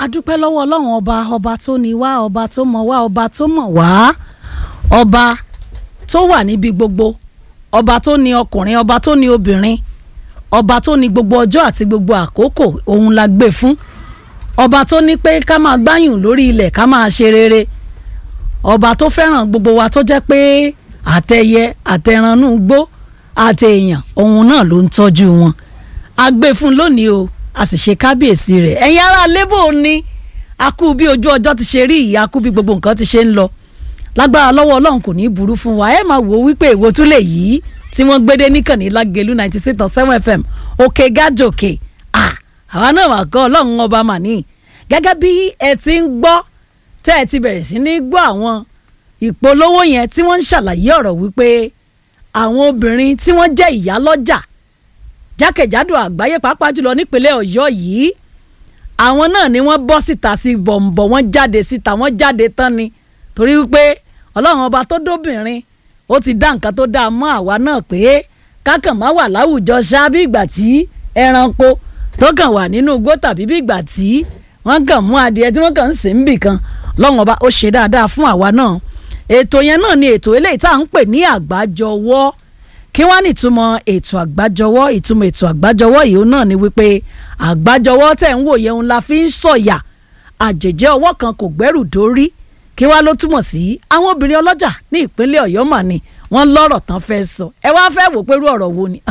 adúpẹ́ lọ́wọ́ ọlọ́run ọba ọba tó ní wá ọba tó mọ̀ wá ọba tó mọ̀ wá ọba tó wà níbi gbogbo ọba tó ní ọkùnrin ọba tó ní obìnrin ọba tó ní gbogbo ọjọ́ àti gbogbo àkókò òun la gbé fún ọba tó ní pé ká máa gbáyùn lórí ilẹ̀ ká máa ṣe rere ọba tó fẹ́ràn gbogbo wa tó jẹ́ pé àtẹyẹ àtẹranú gbó àtẹ̀yàn òun náà ló ń tọ́jú wọn a gbé fún lónìí o a sì ṣe kábíyèsí rẹ̀ ẹ̀yin ará lébò ni a kú bí ojú ọjọ́ ti ṣe rí ìyá kú bí gbogbo nǹkan ti ṣe ń lọ lágbára lọ́wọ́ ọlọ́run kò ní í burú fún wa ẹ máa wò ó wípé èwo tún lè yí tí wọ́n gbédé níkànnì lágẹ̀lú ninety six point seven fm òkè gájòkè àwa náà wà kọ́ ọlọ́run ọba mà ní gẹ́gẹ́ bí ẹ ti ń gbọ́ tẹ́ ẹ ti bẹ̀rẹ̀ sí ní gbọ́ àwọn ìpolówó yẹn tí wọ́n ń ṣàlàyé ọ̀rọ̀ wípé àwọn obìnrin tí wọ́n jẹ́ ìyá lọ́jà jákèjádò àgbáyé pàápàá jùlọ nípínlẹ̀ ọ̀yọ́ yìí àwọn náà ni wọ́n bọ́ síta sí bọ̀m̀bọ̀ wọ́n jáde síta wọ́n jáde tán ni torí wípé ọlọ́run ọba tó dóbìnrin ó ti dá nǹkan tó dáa mọ́ àwa náà pé kákàn má wà láwùjọ ṣá bí ìgbà tí ẹranko tó kàn wà nínú igbó tàbí bí ìgbà tí wọ́n kàn mú adìẹ tí wọ́n kàn ń sìn bì kan ọlọ́run ọba ó ṣe dáadáa fún àwa náà ètò yẹn náà ni ètò eléyìí tá à ń pè ní àgbájọwọ́ kí wọ́n ní ìtumọ̀ ètò àgbájọwọ́ ìtumọ̀ ètò àgbájọwọ́ yìí náà ni wípé àgbájọwọ́ tẹ̀ ń wò yẹn la fi ń sọ̀yà àjèjẹ́ ọwọ́ kan kò gbẹ́rù dórí kí wá ló túmọ̀ sí àwọn obìnrin ọlọ́jà ní ìpínlẹ̀ ọ̀yọ́ mà ni wọ́n lọ́rọ̀ tán fẹ́ sọ ẹ wá fẹ́ wò pé irú ọ̀rọ̀ wo ni.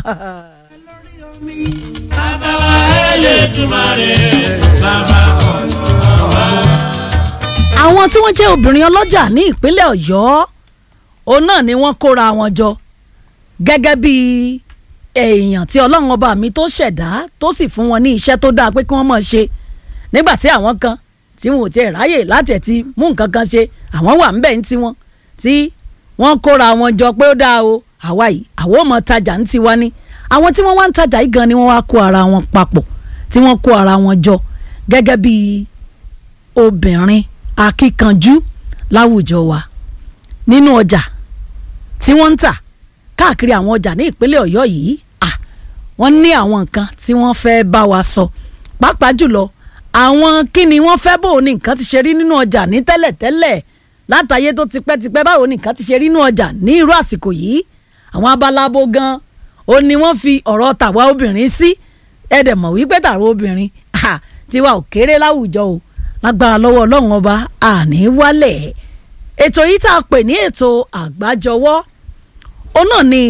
bàbá wa Elédùmarè bàbá ọ̀nà wa. àwọn tí wọ́n jẹ́ obìnrin ọlọ́jà ní ìpínlẹ̀ ọ̀yọ́ òun náà ni wọ́n kóra wọn jọ gẹ́gẹ́ bí èèyàn tí ọlọ́run ọba mi tó ṣẹ̀dá tó sì fún wọn ní iṣẹ́ tó dáa pé kí wọ́n máa ṣe nígbà tí àwọn kan tí wọn ò tiẹ̀ ráyè láti ẹ̀ ti mú nǹkan kan ṣe àwọn wà ńbẹ̀ ń tiwọn tí wọ́n kóra wọn jọ pé ó dáa o àwa yìí àwọn ò mọ tajà ń tiwa ni àwọn tí wọ́n wá ń tajà yìí gan ni wọ́n wá kó ara wọn papọ̀ tí wọ́n kó ara wọn jọ gẹ́gẹ́ bí obìnrin akíkanjú láwùjọ wa nínú ọjà tí wọ́n ń tà káàkiri àwọn ọjà ní ìpínlẹ̀ ọ̀yọ́ yìí ah wọ́n ní àwọn nǹkan tí wọ́n fẹ́ bá wa sọ pàápàá jùlọ àwọn kí ni wọ́n fẹ́ bò ní nǹkan ti ṣe rí nínú ọjà ní tẹ́lẹ̀tẹ́lẹ̀ látàyé tó tipẹ́tipẹ́ báwo ní nǹkan ti ṣe rí nínú ọjà ní irú àsìkò yìí àwọn abalabo gan ó ní wọ́n fi ọ̀rọ̀ tàwa obìnrin sí ẹ̀dẹ̀ mọ̀ wípé tàwa obìnrin ah tiwa ò kéré láwùjọ o lágbára lọ́wọ́ ọlọ́run ọba àní wálẹ̀ ètò yìí tá a pè ní ètò àgbájọwọ́ ó náà ni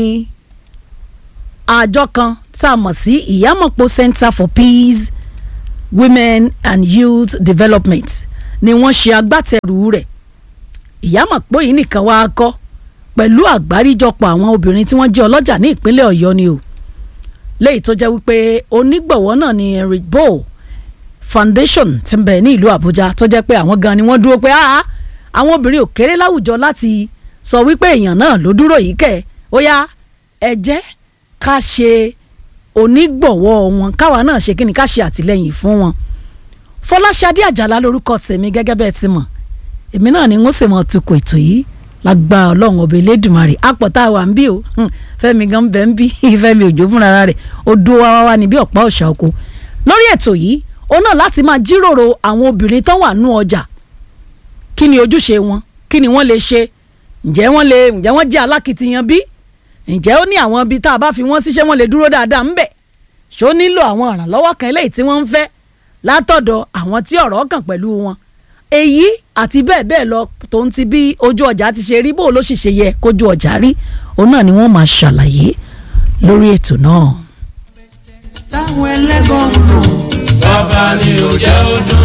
àjọ kan tá a mọ̀ sí ìyámọ̀pọ̀ Center for Peace Women and Youth Development ni wọ́n ṣe agbátẹrù rẹ̀ ìyámọ̀pọ̀ yìí nìkan wá kọ́ pẹ̀lú àgbáríjọpọ̀ àwọn obìnrin tí wọ́n jẹ́ ọlọ́jà ní ìpínlẹ̀ Ọ̀yọ́ ni o léyìí tó jẹ́ wípé onígbọ̀wọ́ náà ni Henry Bow Foundation ti ń bẹ ní ìlú Àbújá tó jẹ́ pé àwọn gan ni wọ́n dúró pé àwọn obìnrin ò kéré láwùjọ láti sọ wípé èèyàn náà ló dúró yìí kẹ́ ó yá ẹ jẹ́ ká ṣe onígbọ̀wọ́ wọn káwa náà ṣe kí ni ká ṣe àtìlẹ́yìn fún wọn. Fọláṣadé Àjàlá lórúkọ tèmi gẹ́gẹ́ bẹ́ẹ̀ ti mọ̀ èmi náà ni wọ́n sì mọ̀ tukọ̀ ètò yìí lágbá ọlọ́run ọba elédùnmarè àpọ̀tá wa ń bí o fẹ́mi gan bẹ́ẹ̀ ń bí fẹ́mi òjò fúnra rẹ̀ ó dúró wá wá níbi ọ̀pá ọ̀ṣà oko lórí ètò yìí ó náà láti máa jíròrò àwọn obìnrin tó wà nú ọjà kí ni ojúṣe wọn kí ni wọ́n lè ṣe ǹjẹ́ wọ́n lè ǹjẹ́ wọ́n jẹ́ alákìtiyan bí ǹjẹ́ ó ní àwọn ibi tá a bá fi wọ́n síṣẹ́ wọ́n lè dúró dáadáa ńbẹ̀ ṣó nílò àwọn ìrànlọ́wọ́ kan eléyìí tí wọ́n ń fẹ́ látọ̀dọ̀ àwọn tí ọ̀rọ̀ kàn pẹ̀lú wọn èyí àti bẹ́ẹ̀ bẹ́ẹ̀ lọ tó ń ti bí ojú ọjà ti ṣe rí bó ló sì ṣe yẹ kójú ọjà rí òun náà ni wọ́n máa ṣàlàyé lórí ètò náà. táwọn ẹlẹ́gàn ń lò bàbá ni ò jẹ́ ó dùn.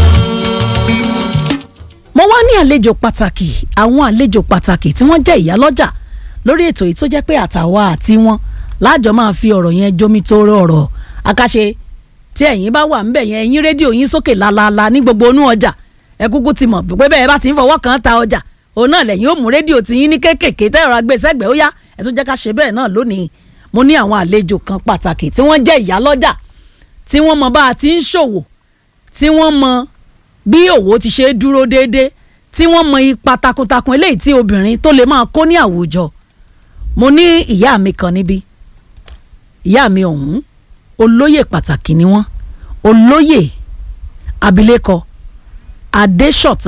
mo wá ní àlejò pàtàkì àwọn àlejò pàtàkì tí wọ́n jẹ́ ìyálọ́jà lórí ètò yìí tó jẹ́ pé àtàwa àti wọn láàjọ máa fi ọ̀rọ̀ yẹn jómi tó ọ̀rọ̀ àkàṣe tí ẹ̀yin bá wà ńbẹ̀ yẹn ẹ̀yin rédíò yín sókè lálaalá ní gbogbo inú ọjà ẹ kúkú ti mọ̀ pé bẹ́ẹ̀ bá ti ń fọwọ́ kan ta ọjà òun náà lẹ́yìn ó mú rédíò tí yín ní kéékèèké tẹ́ ọ̀rọ̀ agbésẹ́gbẹ̀ẹ́ ó yá ẹ tún jẹ́ ká ṣe bẹ́ẹ̀ náà lónìí mo ní àwọn àlejò kan pàtàkì tí wọ́n jẹ́ ìyálọ́jà tí wọ́n mọ bá a ti ń ṣòwò tí wọ́n mọ bí òwò ti ṣe dúró déédéé tí wọ́n mọ ipa takuntakun eléyìí tí obìnrin tó lè máa kó ní àwùjọ mo ní ìyá mi kan níbí ìyá mi ọ̀hún olóyè pàtàkì ni wọ́n olóyè abilékọ adéṣọ̀tàn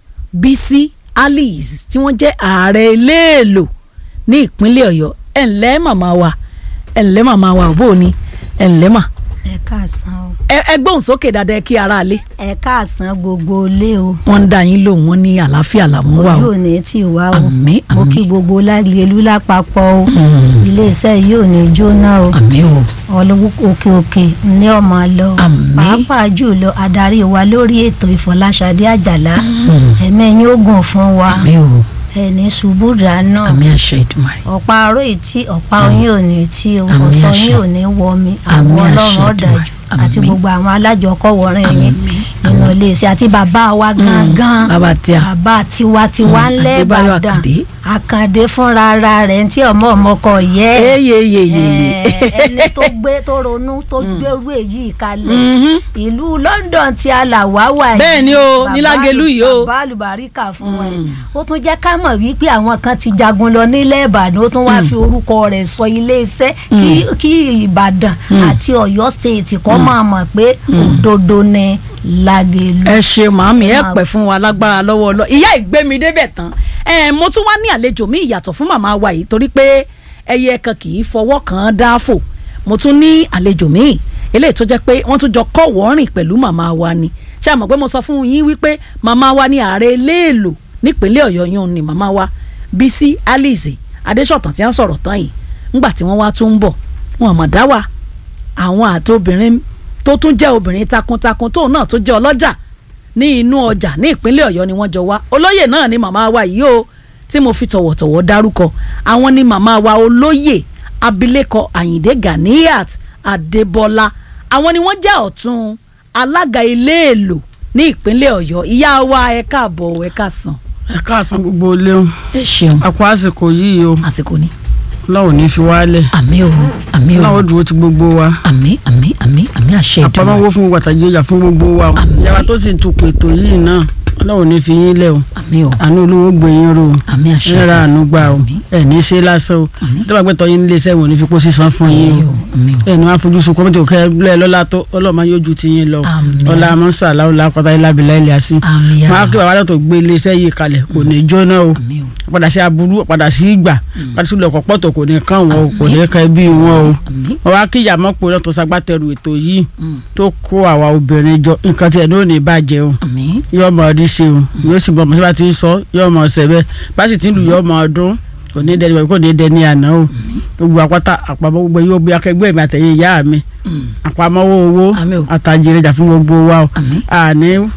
bísí alice tí wọ́n jẹ́ ààrẹ iléèlò ní ìpínlẹ̀ ọ̀yọ́ ẹ̀ ǹlẹ́ màmá wa ẹ̀ ǹlẹ́ màmá wa òbó ni ẹ̀ ǹlẹ́ mà ẹ káàsán o ẹ ẹ gbóhùn sókè dáadáa kí ara lé ẹ káàsán gbogbo ilé o wọ́n ń dá yín lóhùn wọ́n ní àlàáfíà làwọn wà ojú o ò ní tì wá o Àmín, mo àmín. kí gbogbo lágbèlú lápapọ̀ o iléeṣẹ́ yìí ò ní jóná o àmì o ọlọ́wọ́ òkè òkè ní ọmọ lọ Àmín. pàápàá jùlọ adarí wa lórí ètò ìfọláṣadé àjàlá ẹ̀mẹ́yìn ogun fún wa àmì o ẹni ṣubú dáná àmì àṣẹ ìdùmarè ọ̀pá aró ìtì ọ̀pá oyin ò ní tí o Àmín ọ̀sán àṣẹ. yín ò ní wọmi Àmín àwọn àṣẹ ọlọ́run ọ̀dàjú Èdùmàrè. àti Àmín. gbogbo àwọn alájọkọ̀wọ̀rìn yín Àmín. nínú iléeṣẹ́ àti bàbá wa gangan bàbá tí a bàbá tiwantiwa Mm, ńlẹ̀ Adébáyọ̀ Ìbàdàn Àkàndé. Àkàndé fúnra ara rẹ̀ tí ọmọ ọmọkọ yẹ eyeyeyeye ẹ, ẹni tó gbé tó ronú tó gbérú èyí kalẹ̀ Mhm. ìlú London tí a là wá wà yìí Bẹ́ẹ̀ ni o, bàbá ní Lágelú àlù- yìí o. bàbá àlùbáríkà fún wa yìí ó tún jẹ́ ká mọ̀ wípé àwọn kan ti jagun lọ nílẹ̀ Ìbàdàn ó tún wá fi orúkọ rẹ̀ sọ iléeṣẹ́ kí kí Ìbàdàn àti Ọ̀yọ́ state kọ́ máa mọ̀ pé òdodo ni Lágelú. ẹ ṣe màámi ẹ Máa- pẹ́ fún wa lágbára lọ́wọ́ lọ ìyá ìgbémi débẹ̀ tán ẹ mo tún wá ní àlejò mi ìyàtọ̀ fún màmá wa yìí torí pé ẹyẹ kan kì í fọwọ́ kan án dáàfò mo tún ní àlejò mi eléyìí tó jẹ́ pé wọ́n tún jọ kọ́ wọ́ọ́rìn pẹ̀lú màmá wa ni ṣé àmọ̀ pé mo sọ fún yín wípé màmá wa ní ààrẹ iléèlò nípínlẹ̀ ọ̀yọ́ yún ni màmá wa bísí alice adéṣọ̀tàn tí wọ́n sọ̀rọ̀ tán yìí ńgbà tí wọ́n wá tún ń bọ̀ wọn àmọ̀ dá wa àwọn àti obìnrin tó tún jẹ́ obìnrin takuntakun tóun náà tó jẹ́ ọlọ́jà ní inú ọjà ní ìpínlẹ̀ ọ̀yọ́ ni wọ́n jọ wá olóyè náà ni màmá wa yìí o tí mo fi tọ̀wọ̀tọ̀wọ̀ dárúkọ àwọn ni màmá wa olóyè abilékọ àyìndé ganiat adébọlá àwọn ni wọ́n jẹ́ ọ̀tún alága iléèlò ní ìpínlẹ̀ ọ̀yọ́ ìyá wa ẹ káàbọ̀ ẹ káàsán ẹ káàsán gbogbo ilé o ẹ ṣeun a kú àsìkò yìí o àsìkò ni Ọlọ́run ò ní fi wálẹ̀ àmì o àmì o Ọlọ́run ó dúró ti gbogbo wa àmì àmì àmì àmì àṣẹ ìdùnnú àpamọ́wọ́ fún gbogbo àtàjọ ìjà fún gbogbo wa o Àmín. ìyára tó sì ń tukọ̀ ètò yìí náà Ọlọ́run ò ní fi yín lẹ̀ o àmì o àánú olówó gbé yín ró o àmì àṣẹ ẹ ra àánú gbà o Àmín. ẹ ní í ṣe lásán o Àmín. tó bá gbé tọ́ yín nílé iṣẹ́ wọn ò ní fi kó sísan fún yín àmì o o àmì o ẹ ní wàá fojú sunkún mọ́tò kẹ́ ẹ lọ́la tó Ọlọ́run máa yóò ju ti yín lọ Àmín. ọlá amọ́sà aláwọ̀lá kọ́tà ilá abilá ilẹ̀ àsìn àmì yàrá máa kí bàbá tó gbé ilé iṣẹ́ yìí kalẹ̀ kò ní jóná o àmì o padà sí aburú padà sí ìgbà padà sí ilẹ̀kọ̀ pọ̀tọ̀ kò ní kàn wọ́n o kò ní kàn ẹbí wọn o àmì wọ́n wá kí ìyàmọ́pọ̀ náà tó ṣagbátẹrù ètò yìí Mm. tó kó àwa obìnrin jọ nǹkan tí ẹ̀ ní ò ní bàjẹ́ o àmì yóò mọ ọdún ṣe o yóò sì bọ ọmọ sábà tí ń sọ yóò mọ ọsẹ bẹ́ẹ̀ bá sì ti ń lù yóò mọ ọdún kò ní dẹni kò ní dẹni àná o gbogbo àpáta àpamọ́ gbogbo yóò bí akẹgbẹ́ mi àtẹ̀yìn ìyá mi àpamọ́wọ́ owó Àmín o. àtàjèrè jà fún gbogbo wa o àmì àní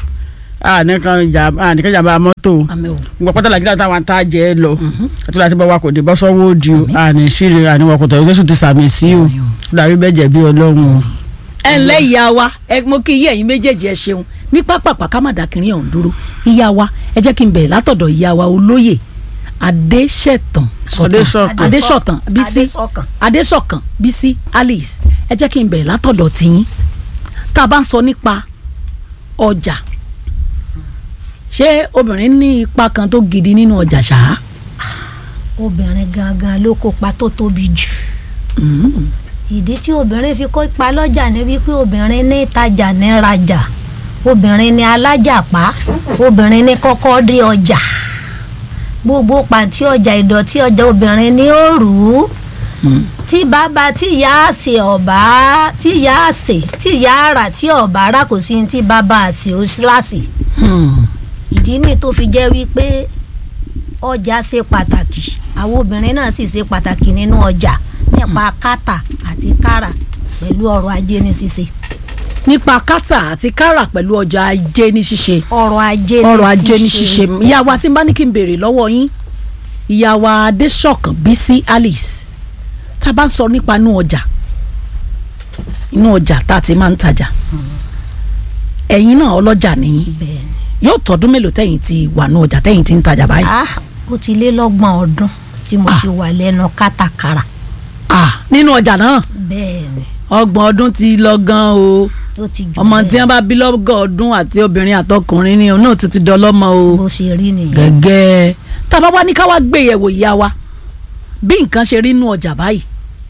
àní kan jà àní kan jàmbá mọ́tò o àmì o gbogbo àpáta làgídà táwọn ata jẹ́ ẹ lọ àti láti bá wa kò dé bọ́ sọ́wọ́ òdì o àní síre àní wọn kò tọ̀ yóò ti sàmì sí o Àmín o. dàbí bẹ́ẹ̀ jẹ̀bi ọlọ́run o. ẹ ǹlẹ́ ìyá wa ẹ mo kí yí ẹ̀yin méjèèjì ẹ ṣeun ní pápápá ká má dàkírín ọ̀hún dúró ìyá wa ẹ jẹ́ kí n bẹ̀rẹ̀ látọ̀dọ̀ ìyá wa olóyè adéṣẹ̀tàn Adésọ̀kan. adéṣọ̀tàn bísí Adésọ̀kan. adéṣọ̀kan bísí alice ẹ jẹ́ kí n bẹ̀rẹ̀ látọ̀dọ̀ tiyín tá a bá ń sọ nípa ọjà ṣé obìnrin ní ipa kan tó gidi nínú ọjà ṣáá obìnrin gangan ló kópa tó tóbi jù Mm. ìdí tí obìnrin fi kópa lọ́jà ni wípé obìnrin ní ìtajà ní rajà obìnrin ní alájàpá obìnrin ní kọ́kọ́ dé ọjà gbogbo pàǹtí ọjà ìdọ̀tí ọjà obìnrin ní òrù Mm. tí bàbá tí ìyá àsè ọ̀bá tí ìyá àsè tí ìyá àrà tí ọ̀bá rà kò sí ní tí bàbá àsè ó síláàsì Hmm. ìdí mi tó fi jẹ́ wípé ọjà ṣe pàtàkì àwọn obìnrin náà sì ṣe pàtàkì nínú ọjà nípa kátà àti kárà pẹ̀lú ọrọ̀ ajé ní ṣíṣe nípa kátà àti kárà pẹ̀lú ọjà ajé ní ṣíṣe ọrọ̀ ajé ní ọrọ̀ ajé ní ṣíṣe ìyá wa tí n bá ní kí n béèrè lọ́wọ́ yín ìyá wa adéṣọ̀kan bísí alice tá a bá ń sọ nípa inú ọjà inú ọjà tá a ti máa ń tajà ẹ̀yin náà ọlọ́jà nìyí bẹ́ẹ̀ ni yóò tọdún mélòó tẹ̀yin ti wà ní ọjà tẹ̀yin ti ń tajà báyìí ah ó ti lé lọ́gbọ̀n ọdún tí mo Ah. ti wà lẹ́nu kátàkárà ah nínú ọjà náà bẹ́ẹ̀ ni ọgbọ̀n ọdún ti lọ gan o ó ti jù ọmọ bẹ́ẹ̀ tí wọn bá bí lọ́gọ̀ ọdún àti obìnrin àtọkùnrin ni òun náà tún ti dọlọ́mọ o. bó ṣe rí nìyẹn gẹ́gẹ́ tá a bá wá ní ká wá gbé yẹ̀wò ìyá wa bí nǹkan ṣe rí nú ọjà báyìí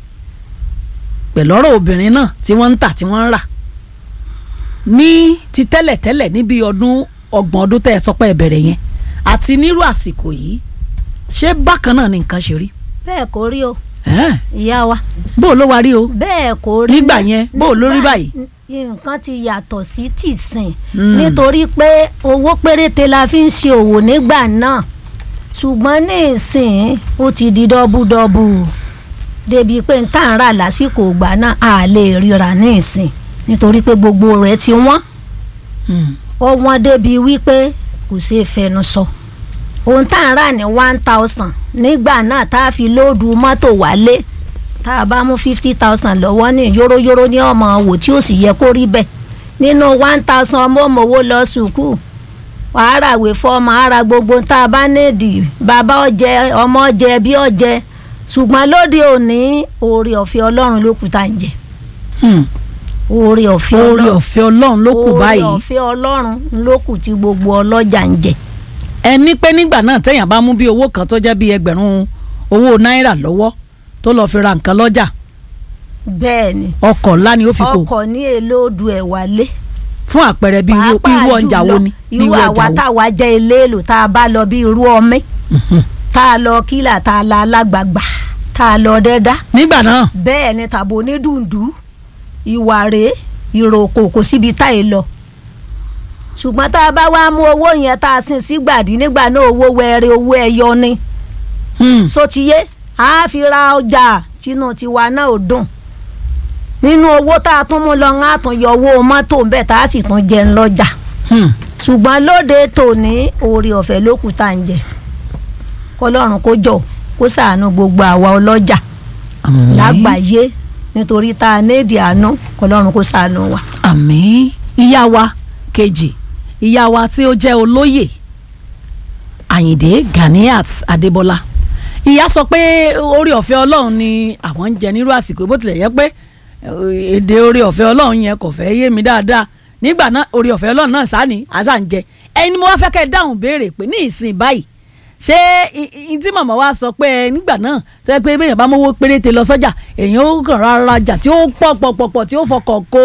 pẹ̀lú ọ̀rọ̀ obìnrin náà tí wọ́n ń tà tí wọ́n ń rà ní ti tẹ́lẹ̀tẹ́lẹ̀ níbi ọdún ọgbọ̀n ọdún tẹ́ ẹ sọ pé ẹ bẹ̀rẹ̀ yẹn àti nírú àsìkò yìí ṣé bákan náà ni nǹkan ṣe rí bẹ́ẹ̀ kò rí o Ẹ́ẹ̀, ìyá wa bó o ló wá rí o bẹ́ẹ̀ kò rí Nígbà ní- yẹn, bó o ló rí nígbà- báyìí? nǹkan ti yàtọ̀ sí tìsìn Mm. nítorí pé owó péréte la fi ń ṣe òwò nígbà náà ṣùgbọ́n ní ìsìn ó ti di dọ́búdọ́bù débi pé n tá à ń rà lásìkò ìgbà náà a lè ríra ní ìsìn nítorí pé gbogbo rẹ̀ ti wọ́n Hmm. ó wọ́n débi wípé kò ṣeé fẹnu sọ ohun tá à ń rà ní one thousand nígbà náà tá a fi lóòdù mọ́tò wálé tá a bá mú fifty thousand lọ́wọ́ ní yóróyóró ní ọmọ wò tí ó sì yẹ kó rí bẹ́ẹ̀ nínú one thousand ọmọ òmòwò lọ sùkúù wàá ràwé fọmọ ara gbogbo tá a bá nídìí bàbá ọjẹ ọmọ ọjẹ bí ọjẹ ṣùgbọ́n lóde òní oore ọ̀fẹ́ ọlọ́run ló kù tá à ń jẹ Hmm. oore ọ̀fẹ́ oore ọlọ́run ọ̀fẹ́ ọlọ́run ló kù báyìí oore ọ̀fẹ́ ọlọ́run ló kù tí gbogbo ọlọ́jà ń jẹ. ẹni pé nígbà náà téèyàn bá mú bí owó kan tó jẹ́ bí ẹgbẹ̀rún owó náírà lọ́wọ́ tó lọ́ọ́ fi ra nǹkan lọ́jà bẹ́ẹ̀ ni ọkọ̀ ńlá ni ó fi kó ọkọ̀ ní èlòdù ẹ̀ wálé. fún àpẹẹrẹ bí irú pàápàá irú ọjà wo jùlọ, ni bí irú irú àwa ọjà wo táwa jẹ́ eléèlò tá a bá lọ bí irú ọmẹ tá a lọ kílà tá a la alágbàgbà tá a lọ dẹ́dá nígbà náà bẹ́ẹ̀ ni tàbí onídùndú ìwà rèé ìròkò kò síbi tá a lọ ṣùgbọ́n tá a bá wá mú owó yẹn tá a sin sígbàdí nígbà náà owó wẹrẹ owó ẹyọ ni Hmm. sotiye a fi ra ọjà tínú tiwa náà ò dùn nínú owó tá a tún mú lọ ń àtún yọ owó mọ́tò ń bẹ̀ tá a sì tún jẹun lọ́jà Hmm. ṣùgbọ́n lóde tòní oore ọ̀fẹ́ ló kù tá à ń jẹ kọlọ́run kó jọ kó ṣàánú gbogbo àwa ọlọ́jà Àmín. lágbàáyé nítorí tá a néèdì àánú kọlọ́run kó ṣàánú wa. àmín ìyá wa kejì ìyá wa tí ó jẹ́ olóyè Àyìndé Ganiat Adébọ́lá ìyá sọ pé orí ọ̀fẹ́ Ọlọ́run ni àwọn ń jẹ nírú àsìkò bó tilẹ̀ yẹ pé eh, èdè orí ọ̀fẹ́ Ọlọ́run yẹn kò fẹ́ yé mi dáadáa nígbà náà orí ọ̀fẹ́ Ọlọ́run náà sáni àṣà ń jẹ ẹni mo wá fẹ́ kẹ́ ẹ dáhùn béèrè pé ní ìsìn báyìí ṣé i- i- tí màmá wa sọ pé ẹ nígbà náà tó yẹ pé bẹ́ẹ̀ bá mówó péréte lọ sọ́jà èèyàn ó kàn rárá jà tí ó pọ̀ pọ̀ pọ̀ pọ̀ tí ó fọkàn kó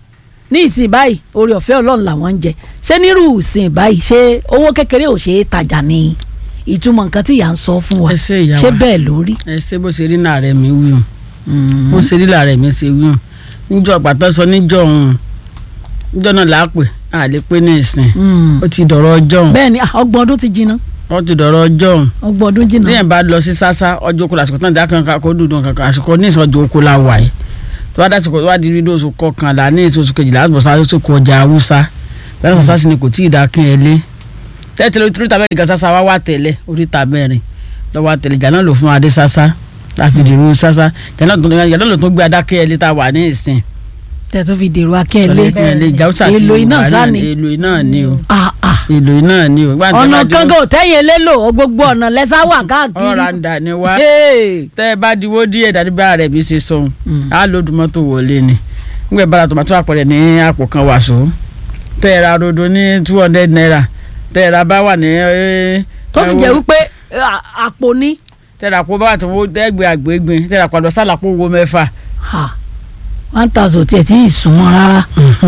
ní ìsìn báyìí orí ọ̀fẹ́ ọlọ́run làwọn ń jẹ ṣé nírú ìsìn báyìí ṣé owó kékeré ò ṣe é tajà ní ìtumọ̀ nǹkan tí ìyá ń sọ fún wa Ẹ ṣé ìyá ṣé wa. bẹ́ẹ̀ lórí. ẹ ṣe bó ṣe rí láàrẹ mi wí o bó ṣe rí láàrẹ mi ṣe wí o níjọ́ pàtó sọ níjọ́ òun níjọ́ náà là á pè á lè pé ní ìsìn ó ti dọ̀rọ̀ ọjọ́ òun bẹ́ẹ̀ ni ah, ọgbọ̀n ọdún ti jìnnà ó ti dọ̀rọ̀ ọjọ́ òun ọgbọ̀n ọdún jìnnà. téèyàn bá lọ sí sásá ọjọ́ okòó lásìkò tán dákan kó dùdùn kankan àsìkò ní ìsìn ọjọ́ okòó la wà yìí tó bá dásìkò tó bá di rídó oṣù kọkànlá ní ìsìn oṣù kejìlá àti bọ̀sá oṣù kọ ọjà haúsá bẹ́ẹ̀ náà sásá sì ni kò tí ì dákin ẹ lé tẹ́tẹ́lẹ́ oríta mẹ́rin gan sásá wá wà tẹ́lẹ̀ oríta mẹ́rin lọ́wọ́ àtẹ̀lẹ̀ ìjà náà lò fún adé sásá láfi dèrò sásá ìjà náà tó ìjà náà lò tó gbé adákẹ́ ẹ lé tá a wà ní ìsìn tẹ̀ tó fi dèrò akẹ́lẹ́ tọ́lẹ̀ ìjà haúsá ti èlò iná wà náà sáni ni, èlò iná ni o Ah, ah. èlò iná ni o. Ìgbà tí wọ́n ọ̀nà bá di- kankan ò tẹ́yìn elélo gbogbo ọ̀nà lẹ́sà wà káàkiri. ọ̀ràǹdà ni wá Hey. tẹ́ ẹ bá diwó díẹ̀ dàbí bá rẹ̀ bí ṣe sọ̀hún á lòdù mọ́tò wọlé ni nígbà bára tòmátò àpẹẹrẹ ní àpò kan wàṣọ tẹ́ ẹ ra rodo ní two hundred naira tẹ́ ẹ ra bá wà ní. eh, tó sì eh, jẹ́ wípé eh, à- àpò ní. tẹ́ ẹ ra kó bá wà tó wọ́n ẹgbẹ́ àgbégbin tẹ́ ẹ ra pàdé sálàpọ̀ owó mẹ́fà. Ha. one thousand tiẹ̀ tí ì sùn wọn rárá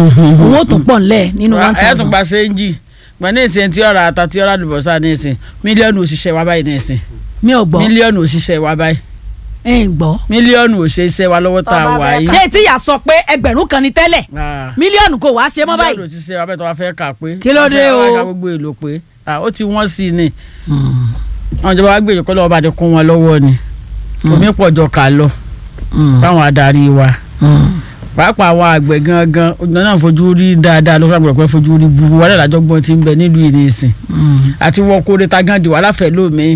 owó tó pọ̀ ńlẹ̀ nínú one ẹ tún thousand. gba séńjì gbọ́n ní ìsìn tí ọ̀rọ̀ ata tí ọ̀rọ̀ àlùbọ́sà ní ìsìn mílíọ̀nù òṣìṣẹ́ wa báyìí ní ìsìn mi ò gbọ́ mílíọ̀nù òṣìṣẹ́ wa báyìí ẹ ń gbọ́. mílíọ̀nù òṣìṣẹ́ wa lọ́wọ́ tá a Ọba wà fẹ́ yìí. ṣé tíyà sọ pé ẹgbẹ̀rún kan ni tẹ́lẹ̀ Ah. mílíọ̀nù kò wá ṣe mọ́ mílíọ̀nù báyìí. òṣìṣẹ́ wa bẹ́ẹ̀ tó wá fẹ́ kà pé. Kí ló dé o? wọ́n fẹ́ ka gbogbo èlò pé ah, ó ti wọ́n sí i ni àwọn ìjọba wa gbé ìjọkọ́ lọ́wọ́ bá ti kún wọn lọ́wọ́ ni omi pọ̀ jọ kà lọ fáwọn adarí wa pàápàá àwọn àgbẹ̀ gangan ọ̀gbọ́n náà fojú rí dáadáa ló fẹ́ gbọ́dọ̀ fojú rí burú wọlé làjọgbọ́n ti ń bẹ nílùú yìí nìsín àti wọ́n kó reta gan di wàhálà fẹ́ lómi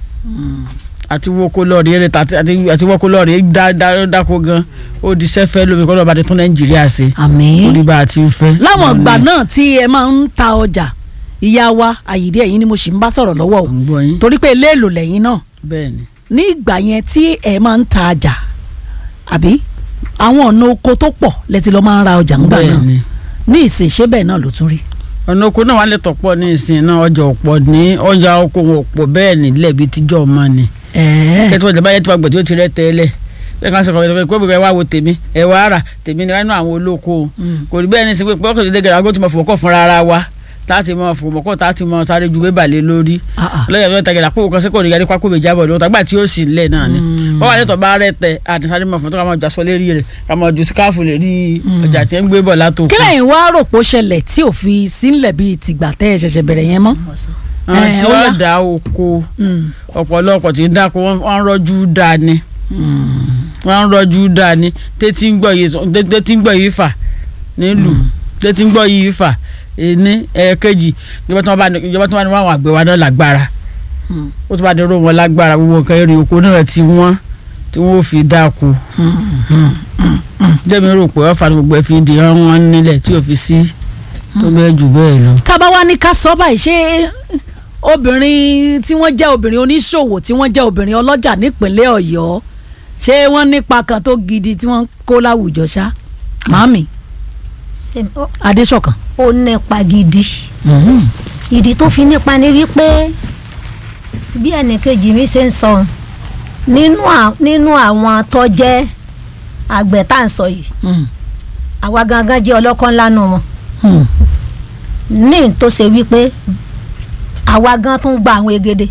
àti wọ́n kó lọ́ọ̀rì eré ta- àti àti wọ́n kó lọ́ọ̀rì dá- dá- dáko gan ó di sẹ́fẹ́ lómi kọ́ lọ́ọ́ bá ti tún nàìjíríà ṣe ó àmín. ní bá a ti ń fẹ́. láwọn ìgbà Àmín. náà tí ẹ máa ń ta ọjà ìyá wa àyídé ẹ̀yin ni mo sì ń bá sọ̀rọ̀ lọ́wọ́ o à ń gbọ́ yín torí pé eléèlò lẹ́yìn náà bẹ́ẹ̀ ni. ní ìgbà yẹn tí ẹ máa ń ta ọjà àbí àwọn ọ̀nà oko tó pọ̀ lẹ́tí lọ́ máa ń ra ọjà ńgbà náà bẹ́ẹ̀ ni. ní ìsìn ṣé bẹ́ẹ̀ náà ló tún rí. ọ̀nà oko náà wà lè tọ̀pọ̀ ní ìsìn náà ọjà ọ̀pọ̀ ní ọjà oko wọn ọ̀pọ̀ bẹ́ẹ̀ nílẹ̀ bíi tíjọ́ ọmọ ni. ẹ̀ẹ́ kẹ́tí wọ́n jẹ́ báyẹn tí wọ́n gbẹ̀ tí ó ti rẹ́ tẹ́lẹ̀ bẹ́ẹ̀ kan sọ kọ́ ẹ̀ pé wá wo tèmi ẹ̀ wá rà tèmi ni wọ́n nú àwọn olóko o. kò rí bẹ́ẹ̀ ní sin pé pọ́kì tó dé gẹ̀rẹ́ àgọ́ tó mọ̀ fún ọkọ̀ fúnra ara wa táàtì mọ fòmọkọ táàtì mọ sáré ju bébà lé lórí Ah, ah. lọ́yà tó tẹ̀gẹ̀dà kó kan sẹ́kọ̀ọ́ nígbà pákó méjì àbọ̀ lọ́wọ́ tàgbà tí ó sì lẹ̀ náà ni wọ́n wà nítorí bá rẹ̀ tẹ̀ àti sáré mọ̀ fún tó ká máa jọ aṣọ lérí rẹ̀ ká máa ju síkáàfù lérí ọjà tí ń gbé bọ̀ látò kí lẹ́yìn wá rò pé ó ṣẹlẹ̀ tí ò fi sílẹ̀ bíi tìgbà tẹ́ ẹ ṣẹ̀ṣẹ̀ bẹ̀rẹ̀ yẹn mọ́. àwọn Eh, tí ó yá. wọ́n dá oko Mm. ọ̀pọ̀lọpọ̀ tí ń dáko wọ́n wọ́n ń rọ́jú dá ni wọ́n ń rọ́jú dá ni tètè ń gbọ́ yìí tètè ń gbọ́ yìí fà nílùú tètè ń gbọ́ yìí fà ní ẹ̀ẹ́kejì ìjọba tí wọ́n bá ní ìjọba tí wọ́n bá ní wọ́n àgbẹ̀ wa náà lágbára ó tún bá ní ró wọn lágbára gbogbo nǹkan èrè oko náà ti wọ́n tí wọ́n fi dáko jẹ́mi rò pé ọ̀fà ni gbogbo ẹ̀ fi di ẹran wọn nílẹ̀ tí ò fi sí tó bẹ́ẹ̀ jù bẹ́ẹ̀ lọ. tá a bá wá ní ká sọ báyìí ṣé obìnrin tí wọ́n jẹ́ obìnrin oníṣòwò tí wọ́n jẹ́ obìnrin ọlọ́jà nípínlẹ̀ ọ̀yọ́ ṣé wọ́n nípa kan tó gidi tí wọ́n kó láwùjọ ṣá màámi Ṣé- ó- adéṣọ̀kan. ó nípa gidi ìdí tó fi nípa ni wípé bí ẹnìkejì mi ṣe ń sọ nínú à- nínú àwọn tó jẹ́ àgbẹ̀ tá à ń sọ yìí Mm. àwa gangan jẹ́ ọlọ́kọ́ ńlá nù wọn Mm. ní tó ṣe wípé àwa gan tún gba àwọn egede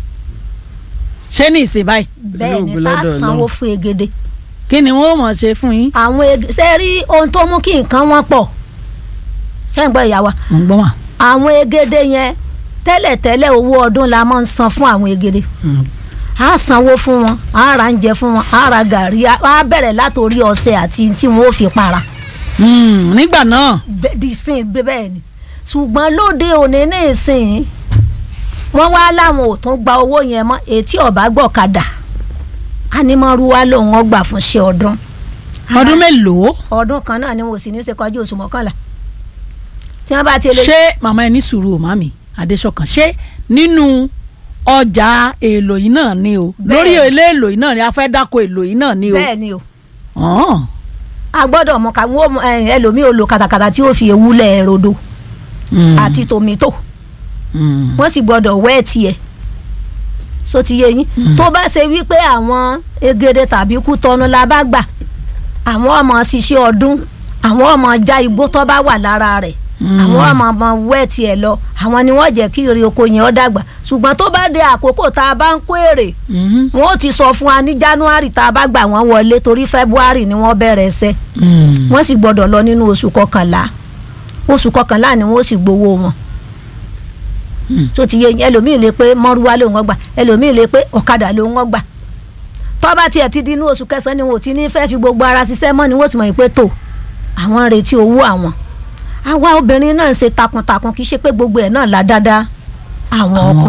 ṣé ní ìsìn báyìí bẹ́ẹ̀ ni Olóògùn tá a lọ́dọ̀ sanwó Ọlọ́run. fún egede kí ni wọ́n mọ̀ ṣe fún yín. àwọn ege ṣe rí ohun tó mú kí nǹkan wọn pọ̀ sẹ́ǹgbọ́n ìyá wa mo ń gbọ́ mà. àwọn egede yẹn tẹ́lẹ̀tẹ́lẹ̀ owó ọdún la máa ń san fún àwọn egede a sanwó fún wọn a ra oúnjẹ fún wọn a ra gàrí a a bẹ̀rẹ̀ látòrí ọṣẹ àti tí wọn ò fi para Mm, nígbà náà Bẹ́- di sin bẹ́- bẹ́ẹ̀ ni ṣùgbọ́n lóde òní ní ìsìn wọ́n wá láwọn ò tún gba owó yẹn mọ́ etí ọ̀bá gbọ̀kadà ánímọ́rúwá lòun ọgbà fún ṣe ọdún ọdún mélòó ọdún kan náà ni wọn ò sì ní í ṣe kọjú oṣù mọ́kànlá tí wọ́n bá ti lè ṣé màmá ẹni sùúrù o màmí adéṣọ̀kan ṣé nínú ọjà èlò yìí náà ni o Bẹ́ẹ̀. lórí ilé èlò yìí náà ni a fẹ́ dáko èlò yìí náà ni o. bẹ́ẹ̀ ni o Ọ̀hún. a gbọ́dọ̀ mọ ká wọ́n mọ, ẹ, ẹlòmíì ò lo katakata tí ó fi ewúlẹ̀ rodo Mm. àti tòmítò Mm. wọ́n sì gbọ́dọ̀ wẹ́ tiẹ̀ so ti yé yín tó bá ṣe wípé àwọn egede tàbí kútọ́nu la bá gbà àwọn ọmọ ṣiṣẹ́ ọdún àwọn ọmọ já igbó tó bá wà lára rẹ̀ àwọn ọmọ ọmọ wẹ́ tiẹ̀ lọ àwọn ni wọ́n jẹ́ kí èrè oko yẹn ó dàgbà ṣùgbọ́n tó bá dé àkókò tá a bá ń kó èrè Mhm. wọn ó ti sọ fún wa ní january tá a bá gbà wọ́n wọlé torí february ni wọ́n bẹ̀rẹ̀ ẹsẹ̀ Mm. wọ́n sì gbọ́dọ̀ lọ nínú oṣù kọkànlá oṣù kọkànlá ni wọ́n sì gbowó wọn tó ti yé yín, ẹlòmíì lè pé mọ́rúwá ló ń gbà ẹlòmíì lè pé ọ̀kadà ló ń gbà tọ́ba tiẹ̀ ti di inú oṣù kẹsàn-án ni wọn ò ti ní fẹ́ fi gbogbo ara ṣiṣẹ́ mọ́ ni wọ́n ti mọ̀ pé tó àwọn ń retí owó àwọn àwa obìnrin náà ń ṣe takuntakun kì í ṣe pé gbogbo ẹ̀ náà la dáadáa àwọn ọkùnrin.